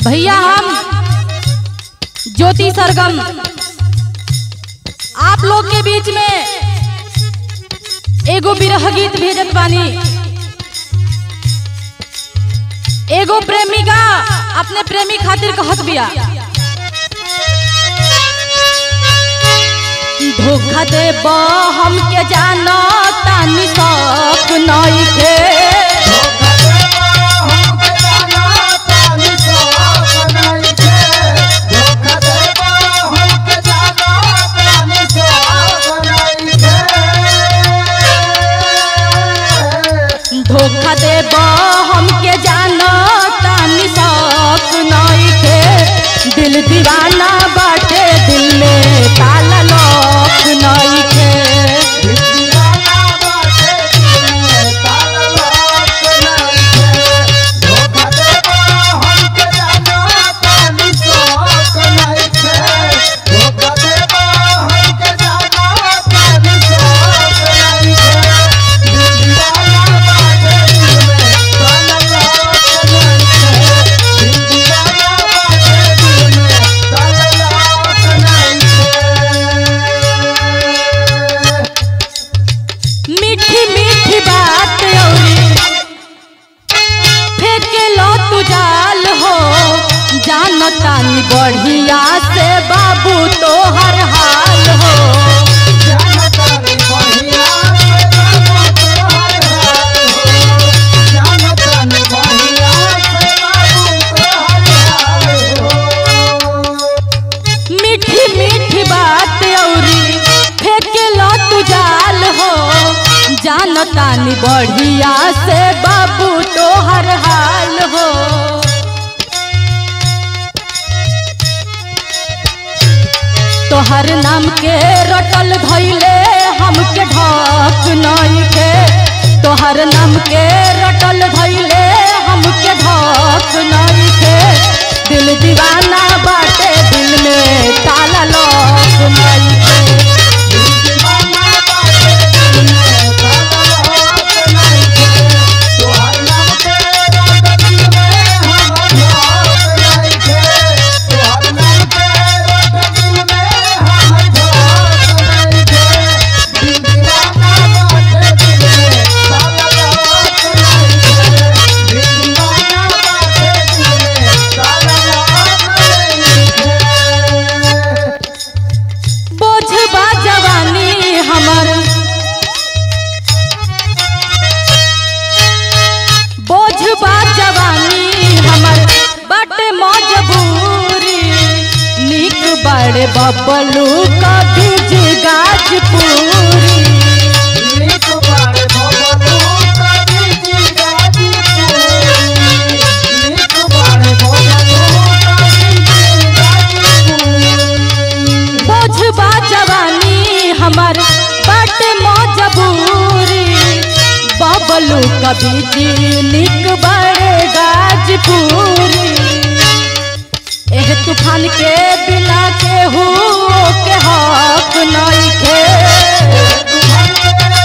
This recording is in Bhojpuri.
भैया हम ज्योति सरगम आप लोग के बीच में एगो बिरह गीत भेजत बानी एगो प्रेमिका अपने प्रेमी खातिर कहत बिया धोखा दे हमके जानो तानी शौक नइखे धोखा दे हमके जानो तानी शौक नइखे दिल दीवाना बाटे दिल में ताला लॉक नइखे मीठी मीठी बात औरी फेंके लो तू जाल हो जानो तानी बढ़िया से बाबू तो हर हाल हो मीठी मीठी बात औरी फेंके लो तू जाल हो जानो तानी बढ़िया से बाबू तो हर हाल हो तोहर नाम के रटल धैले हमके ढक नइखे तोहर नाम के रटल धैले हमके ढक नइखे दिल दीवाना बाटे दिल में ताला लॉक नइखे बोझ बा जवानी हमर बोझ बा जवानी हमर बट मजबूरी निक बड़े बबलू कभी गाजपुरी बोझ बा जवानी हमर बट मजबूरी बबलू कभी जी निक बड़े गाजपुरी एह तूफान के बिना के हो के हक नइखे